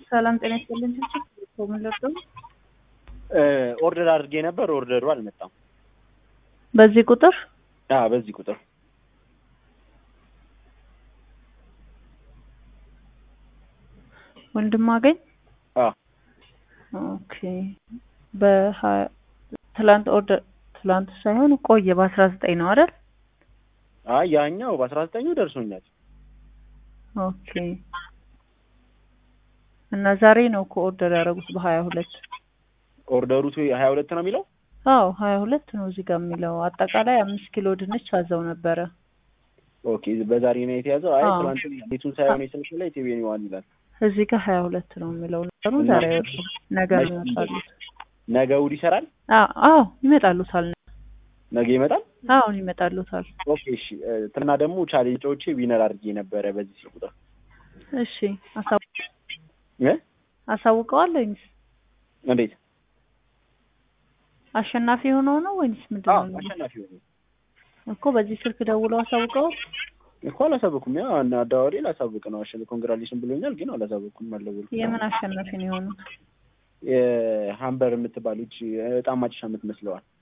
ሰላም ጤና ይስጥልኝ። ምን ልርዳው? ኦርደር አድርጌ ነበር። ኦርደሩ አልመጣም። በዚህ ቁጥር አዎ፣ በዚህ ቁጥር ወንድም አገኝ አዎ፣ ኦኬ። በሀያ ትላንት ኦርደር ትላንት ሳይሆን ቆየ በአስራ ዘጠኝ ነው አይደል? አይ ያኛው በአስራ ዘጠኙ ደርሶኛል። ኦኬ። እና ዛሬ ነው እኮ ኦርደር ያደረጉት በሀያ ሁለት ኦርደሩ ሀያ ሁለት ነው የሚለው አዎ ሀያ ሁለት ነው እዚህ ጋር የሚለው አጠቃላይ አምስት ኪሎ ድንች አዘው ነበረ። ኦኬ፣ በዛሬ ነው የተያዘው። አይ አዎ። ትናንት ቤቱን ሳይሆን የስልክ ላይ ቲቪኒ ዋን ይላል። እዚህ ጋር ሀያ ሁለት ነው የሚለው ነገሩ። ዛሬ አይወጡም፣ ነገ ነው ይመጣሉት። ነገ እሑድ ይሰራል። አዎ አዎ ይመጣሉታል። ነገ ይመጣል። አሁን ይመጣሉታል። ኦኬ፣ እሺ። ትናንትና ደግሞ ቻሌንጆቼ ዊነር አድርጌ ነበረ በዚህ ስልክ ቁጥር እሺ አሳው- እ አሳውቀዋል ወይንስ እንዴት አሸናፊ ሆነው ነው ወይንስ ምንድን አዎ፣ ነው? አሸናፊ ሆነ እኮ በዚህ ስልክ ደውለው አሳውቀዋል። እኮ አላሳወኩም። ያ እና አዳዋሪ ላሳውቅ ነው አሸን ኮንግራሌሽን ብሎኛል፣ ግን አላሳወኩም። አልደወልኩም። የምን አሸናፊ ነው የሆኑት? የሀምበር የምትባል ልጅ በጣም ማጭሻ የምትመስለዋል